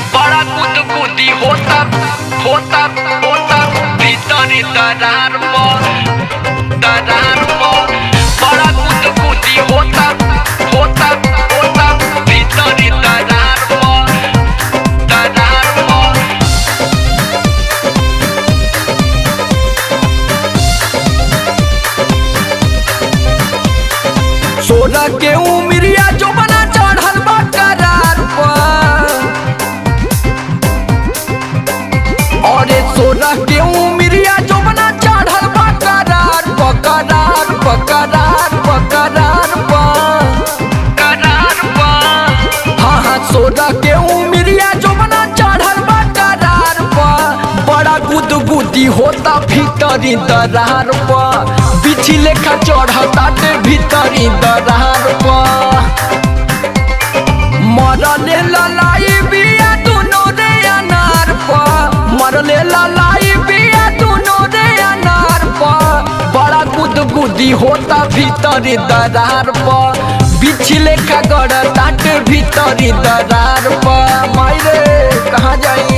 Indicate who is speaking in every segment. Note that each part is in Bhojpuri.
Speaker 1: बड़ा गुदगुदी होता होता होता भीतरी दरार पर दरार पर बड़ा गुदगुदी होता होता होता भीतरी दरार पर दरार पर
Speaker 2: सोलह के उमरिया जो बना चढ़ल बा करार पर अरे सोलह के उमरिया जो बना चढ़ल बा करार पर करार पर करार पर करार पर
Speaker 1: करार पर
Speaker 2: हाँ हाँ सोलह के उमरिया जो बना चढ़ल बा करार पर बड़ा गुदगुदी होता भीतरी दरार पर बिछी लेखा चढ़ता ते भीतरी दरार पर मरले ललाई बिया दुनो रे अनार पर मरले ललाई बिया दुनो रे अनार पर बड़ा गुदगुदी होता भीतरी दरार पर बिछी लेखा गड़ता ते भीतरी दरार पर मायरे कहाँ जाई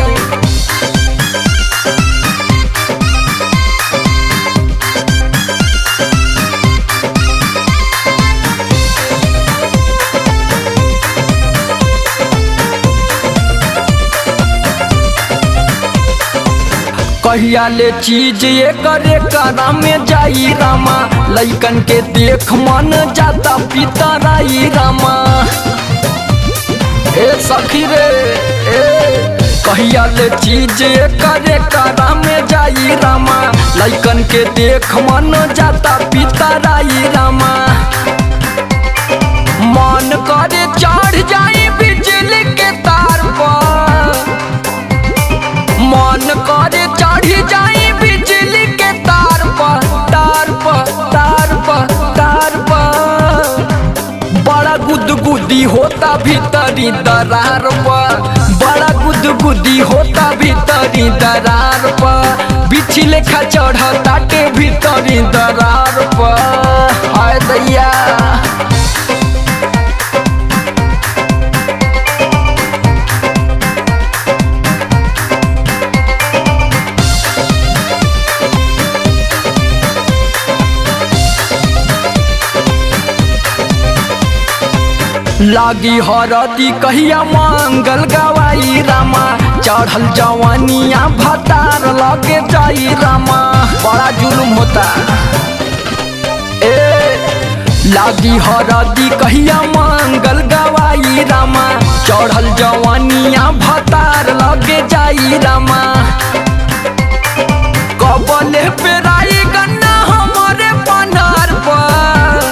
Speaker 2: कहिया ले चीज ये करे करा में जाई रामा लइकन के देख मन जाता पितराई रामा ए सखी रे ए कहिया ले चीज ये करे करा में जाई रामा लइकन के देख मन जाता पितराई रामा मन करे चढ़ जाई बिजली के तार पर मन करे चढ़ी जाई बिजली के तार पर तार पर तार पर तार पर बड़ा गुदगुदी होता भीतरी दरार पर बड़ा गुदगुदी होता भीतरी दरार पर बिछी लेखा चढ़ता के भीतरी दरार पर हाय दैया लागी हरदी कहिया मंगल गवाई रामा चढ़ल जवानिया भतार लगे जाई रामा बड़ा जुलुम होता ए लागी हरदी कहिया मंगल गवाई रामा चढ़ल जवानिया भतार लगे जाई रामा कबले पेराई गन्ना हमारे पनार पर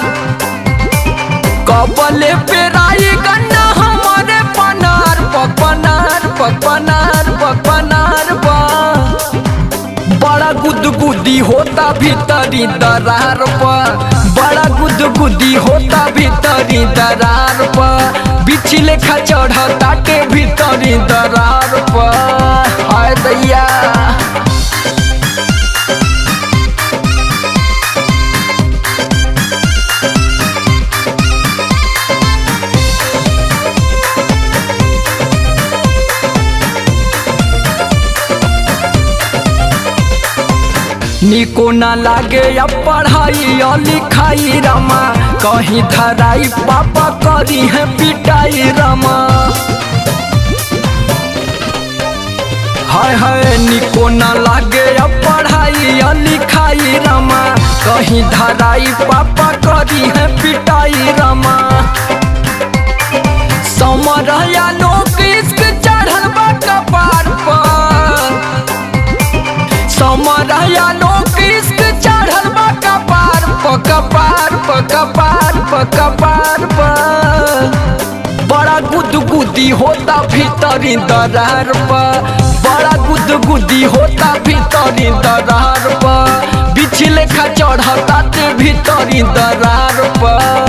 Speaker 2: कबले पेराई गन्ना हमारे पनार प पनार प पनार प पनार प बड़ा गुदगुदी होता भीतरी दरार पर बड़ा गुदगुदी होता भीतरी दरार पर बिछी लेखा चढ़ता के भीतरी दरार पर हाय दैया निको ना लागे या पढ़ाई या लिखाई रामा कहीं धराई पापा करी है पिटाई रामा हाय हाय निको ना लागे या पढ़ाई या लिखाई रामा कहीं धराई पापा करी है पिटाई रामा समर या लोग इश्क चढ़ल बा कपार पर समरया लोग इश्क चढ़ल बा कपार प कपार प कपार प कपार प बड़ा गुदगुदी होता भीतरी दरार प बड़ा गुदगुदी होता भीतरी दरार प बिछ लेखा चढ़ता ते भीतरी दरार प